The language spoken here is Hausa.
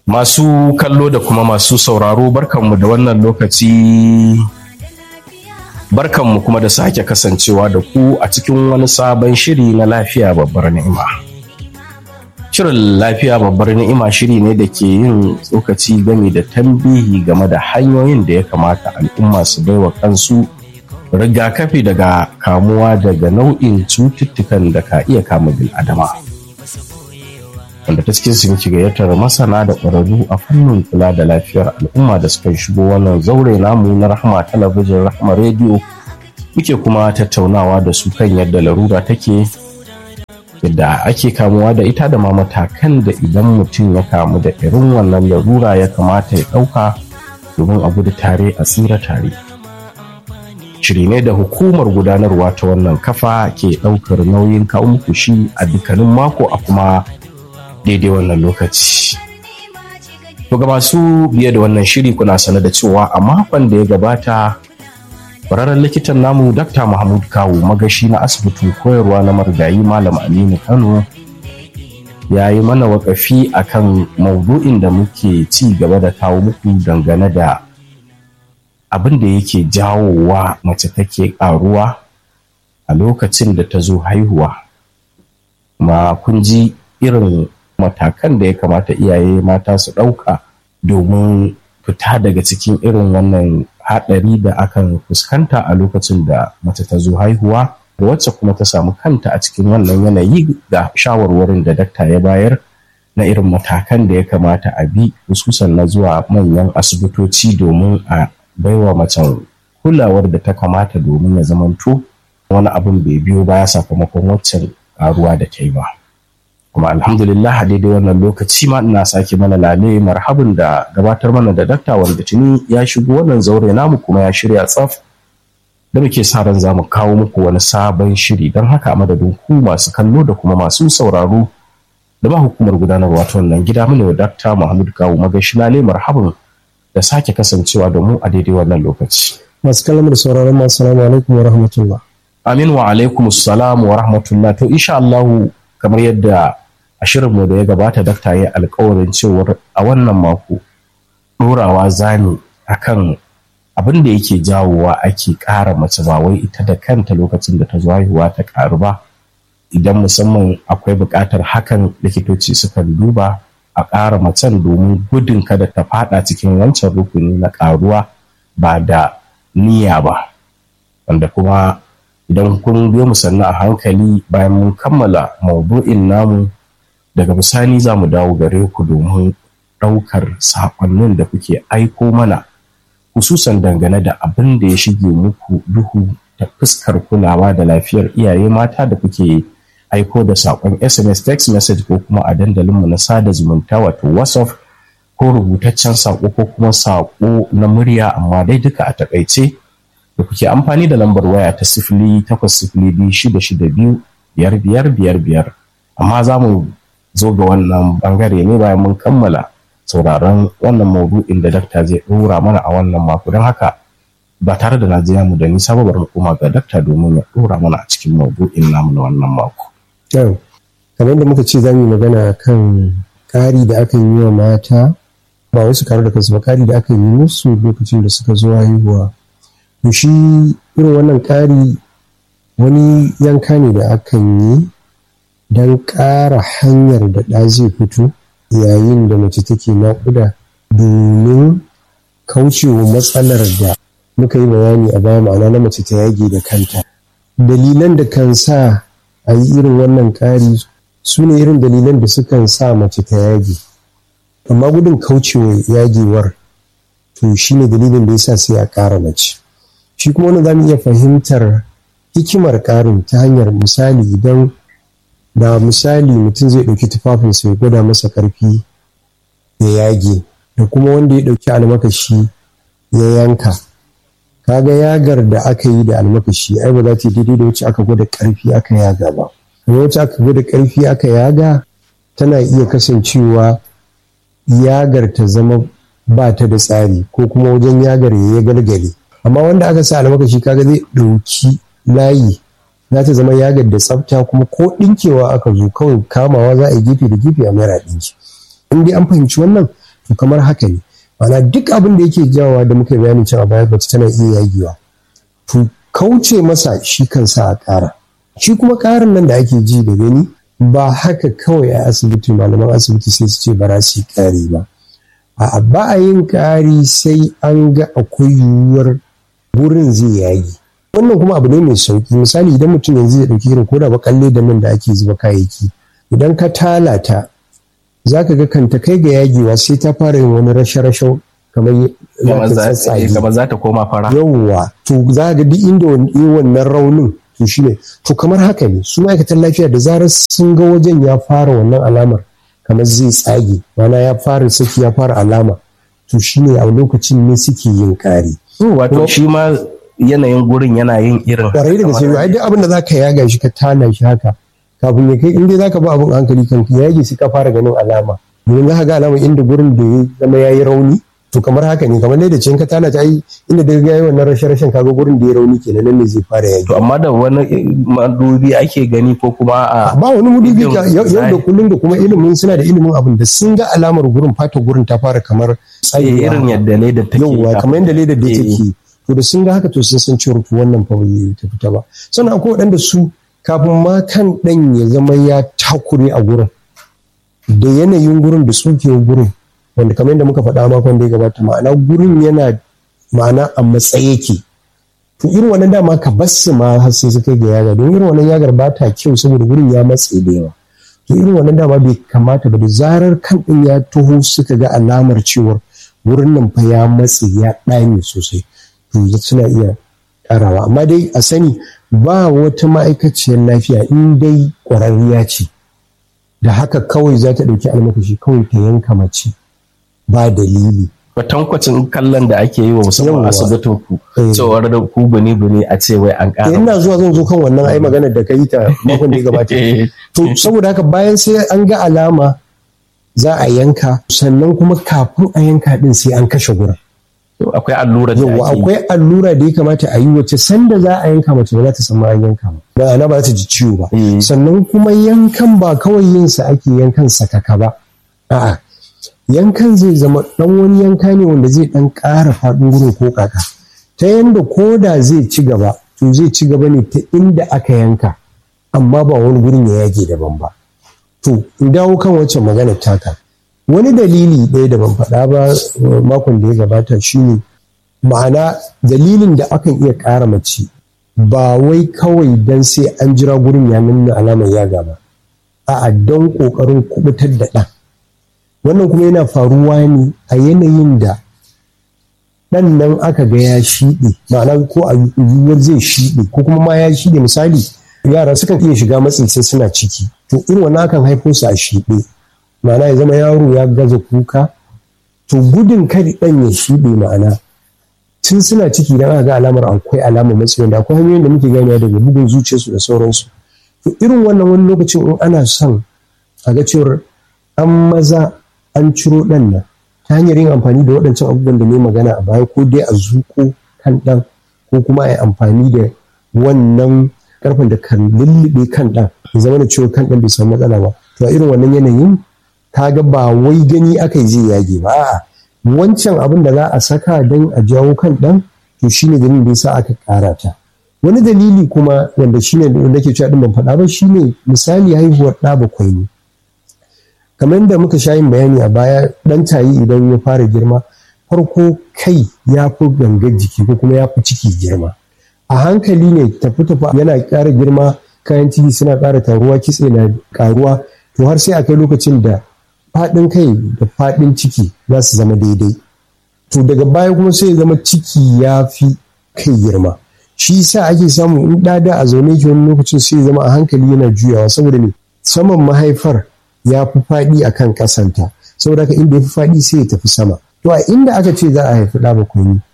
Masu kallo da kuma masu sauraro barkanmu da wannan lokaci barkanmu kuma da sake kasancewa da ku a cikin wani sabon shiri na lafiya babbar ni'ima. Shirin lafiya babbar ni'ima shiri ne da ke yin tsokaci game da tambihi game da hanyoyin da ya kamata al'umma su baiwa kansu rigakafi daga kamuwa daga nau'in cututtukan da ka iya kama bil'adama. wanda ta cikin sun gayyatar masana da ƙwararru a fannin kula da lafiyar al'umma da suka shigo wannan zaure namu na rahama talabijin rahama rediyo muke kuma tattaunawa da su kan yadda larura take yadda ake kamuwa da ita da ma matakan da idan mutum ya kamu da irin wannan larura ya kamata ya ɗauka domin a gudu tare a tsira tare shiri ne da hukumar gudanarwa ta wannan kafa ke ɗaukar nauyin kawo muku shi a dukkanin mako a kuma daidai wannan lokaci. To ga masu biye da wannan shiri kuna sane da cewa a makon da ya gabata kwararren likitan namu Dr. Mahmud Kawu magashi na asibitin koyarwa na marigayi Malam Aminu Kano ya yi mana wakafi akan maudu'in da muke ci gaba da kawo muku dangane da abin da yake jawowa mace take ƙaruwa a lokacin da ta zo haihuwa. Ma kun ji irin matakan da ya kamata iyaye mata su ɗauka domin fita daga cikin irin wannan haɗari da akan fuskanta a lokacin da mace ta zo haihuwa da wacce kuma ta samu kanta a cikin wannan yanayi ga shawarwarin da dakta ya bayar na irin matakan da ya kamata a bi hususan na zuwa manyan asibitoci domin a baiwa macen kulawar da ta kamata domin ya zamanto wani abin bai biyo baya sakamakon waccan ƙaruwa da ta yi ba. kuma alhamdulillah a daidai wannan lokaci ma ina sake mana lale marhabin da gabatar mana da dakta wanda tuni ya shigo wannan zaure namu kuma ya shirya tsaf da muke sa ran zamu kawo muku wani sabon shiri don haka a madadin ku masu kallo da kuma masu sauraro da ba hukumar gudanarwa ta wannan gida mu wa dakta Muhammad Kawu magashi lale marhabin da sake kasancewa da mu a daidai wannan lokaci masu kallon da sauraron masu salamu alaikum wa rahmatullah amin wa alaikum assalam wa rahmatullah to insha Allah kamar yadda a shirinmu da ya gabata dakta ya alkawarin cewar a wannan mako ɗorawa zani akan abin da yake jawowa ake ƙara mace ba wai ita da kanta lokacin da ta zo haihuwa ta ƙaru ba idan musamman akwai buƙatar hakan likitoci sukan duba a ƙara macen domin gudun kada ta faɗa cikin wancan rukuni na ƙaruwa ba da niyya ba wanda kuma idan kun biyo mu sannu a hankali bayan mun kammala maudu'in namu daga bisani za mu dawo gare ku domin ɗaukar saƙonnin da kuke aiko mana hususan dangane da abin da ya shige muku duhu ta fuskar kulawa da lafiyar iyaye mata da kuke aiko da saƙon sms text message ko kuma a dandalinmu na sada zumunta wato whatsapp ko rubutaccen saƙo ko kuma saƙo na murya amma dai duka a taƙaice da kuke amfani da lambar waya ta sifili takwas sifili biyu shida shida biyu biyar biyar biyar biyar amma za mu zo ga wannan bangare ne bayan mun kammala sauraron wannan maudu'in da dakta zai ɗora mana a wannan mako don haka ba tare da najiya mu da nisa ba bari mu koma ga dakta domin ya ɗora mana a cikin maudu'in namu na wannan mako. kamar da muka ce za mu yi magana kan ƙari da aka yi wa mata ba wasu karu da kansu ba ƙari da aka yi musu lokacin da suka zo haihuwa to shi irin wannan ƙari wani yanka ne da akan yi don ƙara hanyar da ɗa zai fito yayin da mace take naƙuda domin kaucewa matsalar da muka yi bayani a baya ma'ana na mace ta yage da kanta dalilan da kan sa a yi irin wannan ƙari su ne irin dalilan da sukan sa mace ta yage amma gudun kaucewa yagewar to shi ne dalilin da ya sa sai a ƙara mace shi kuma wani za mu iya fahimtar hikimar ƙarin ta hanyar misali idan da misali mutum zai ɗauki tufafinsa ya gwada masa ƙarfi ya yage da kuma wanda ya ɗauki almakashi ya yanka kaga yagar da aka yi da almakashi ai ba za ta daidai da wacce aka gwada ƙarfi aka yaga ba kuma wacce aka gwada ƙarfi aka yaga tana iya kasancewa yagar ta zama ba ta da tsari ko kuma wajen yagar ya galgale amma wanda aka sa almakashi kaga zai ɗauki layi za ta zama yagar da tsafta kuma ko ɗinkewa aka zo kawai kamawa za a yi gefe da gefe a mara ɗinki in dai an fahimci wannan to kamar haka ne ma'ana duk abin da yake jawowa da muka bayanin cewa baya mace tana iya yagewa to kauce masa shi kansa a ƙara shi kuma ƙarin nan da ake ji da gani ba haka kawai a asibiti malaman asibiti sai su ce ba za su yi ƙari ba a ba a yin ƙari sai an ga akwai yiwuwar wurin zai yagi wannan kuma abu ne mai sauki misali idan mutum yanzu ya ɗauki irin koda bakalle da nan da ake zuba kayayyaki idan ka talata za ka ga kanta kai ga yagewa sai ta fara yin wani rashe-rashe kamar kamar za ta koma fara yawwa to za ga duk inda wannan raunin to shine to kamar haka ne su ma'aikatan lafiya da zarar sun ga wajen ya fara wannan alamar kamar zai tsage mana ya fara saki ya fara alama to shine a lokacin ne suke yin kari wato shi ma yanayin gurin yana yin irin kwarai da gaske ai duk abin da zaka yaga shi ka tana shi haka kafin ya kai inda zaka ba abin hankali kan ya yage sai ka fara ganin alama domin za ka ga alama inda gurin da ya zama yayi rauni to kamar haka ne kamar da cin ka tana ta yi inda da ga wannan rashin rashin kaga gurin da ya rauni kenan nan ne zai fara yage to amma da wani madubi ake gani ko kuma a ba wani madubi yau da kullum da kuma ilimin suna da ilimin abin da sun ga alamar gurin fata gurin ta fara kamar tsayi irin yadda ledar take yauwa kamar yadda ledar da take to da sun ga haka to sun san cewa to wannan fa bai ta fita ba sannan akwai waɗanda su kafin ma kan ɗan ya zama ya takure a gurin da yanayin gurin da tsukewar gurin wanda kamar yadda muka faɗa makon da ya gabata ma'ana gurin yana ma'ana a matsayi yake to irin wannan dama ka basu ma har sai suka ga yaga don irin wannan yagar ba ta kyau saboda gurin ya matse da yawa to irin wannan dama bai kamata ba da zarar kan ɗin ya taho suka ga alamar cewar wurin nan fa ya matse ya ɗame sosai to suna iya ƙarawa amma dai a sani ba wata ma'aikaciyar lafiya in dai ƙwararriya ce da haka kawai za ta ɗauki almakashi kawai ta yanka mace ba dalili kwatankwacin kallon da ake yi wa musamman asibitin ku cewar da ku buni buni a ce wai an ƙara ina zuwa zan zo kan wannan ai maganar da ka yi ta makon da ya gabata to saboda haka bayan sai an ga alama za a yanka sannan kuma kafin a yanka din sai an kashe gurin akwai allura da yawa akwai allura da ya kamata a yi wacce sanda za a yanka mace ba za ta samu an yanka ba ba ana ba ta ji ciwo ba sannan kuma yankan ba kawai yin sa ake yankan sakaka ba a'a yankan zai zama dan wani yanka ne wanda zai dan ƙara faɗin gurin ko kaka ta yanda ko da zai ci gaba to zai ci gaba ne ta inda aka yanka amma ba wani gurin ya yage daban ba to in dawo kan wacce magana taka wani dalili ɗaya da ban faɗa ba makon da ya gabata shine ma'ana dalilin da akan iya ƙara mace ba wai kawai don sai an jira gurin ya nuna alamar yaga ba a'a don ƙoƙarin kubutar da ɗan wannan kuma yana faruwa ne a yanayin da ɗan nan aka ga ya shiɗe ma'ana ko a yiwuwar zai shiɗe ko kuma ma ya shiɗe misali yara sukan iya shiga matsin sai suna ciki to irin wannan akan haifo su a shiɗe ma'ana ya zama yaro ya gaza kuka to gudun kar ɗan ya shiɗe ma'ana tun suna ciki idan aka ga alamar akwai alamar matsi wanda akwai hanyoyin da muke ganewa daga bugun zuciyarsu da sauransu to irin wannan wani lokacin in ana son a ga cewar an maza an ciro ɗan nan ta hanyar yin amfani da waɗancan abubuwan da ne magana a baya ko dai a zuƙo kan ɗan ko kuma a yi amfani da wannan ƙarfen da kan lullube kan ɗan ya zama da cewa kan ɗan bai samu matsala ba to a irin wannan yanayin kaga ba wai gani aka yi zai yage ba a'a wancan abin da za a saka don a jawo kan ɗan to shine dalilin da yasa aka ƙara ta wani dalili kuma wanda shine da nake cewa din ban faɗa ba shine misali haihuwar ɗa bakwai ne kamar da muka sha yin bayani a baya ɗan tayi idan ya fara girma farko kai ya fi gangar jiki ko kuma ya fi ciki girma a hankali ne tafi tafi yana ƙara girma kayan ciki suna ƙara taruwa kitse na ƙaruwa to har sai a kai lokacin da faɗin kai da faɗin ciki za su zama daidai to daga baya kuma sai zama ciki ya fi kai girma shi sa ake samu in ɗada a zaune ki wani lokacin sai zama a hankali yana juyawa saboda me saman mahaifar ya fi faɗi a kan ƙasanta saboda haka inda ya fi faɗi sai ya tafi sama to a inda aka ce za a haifi ɗa bakwai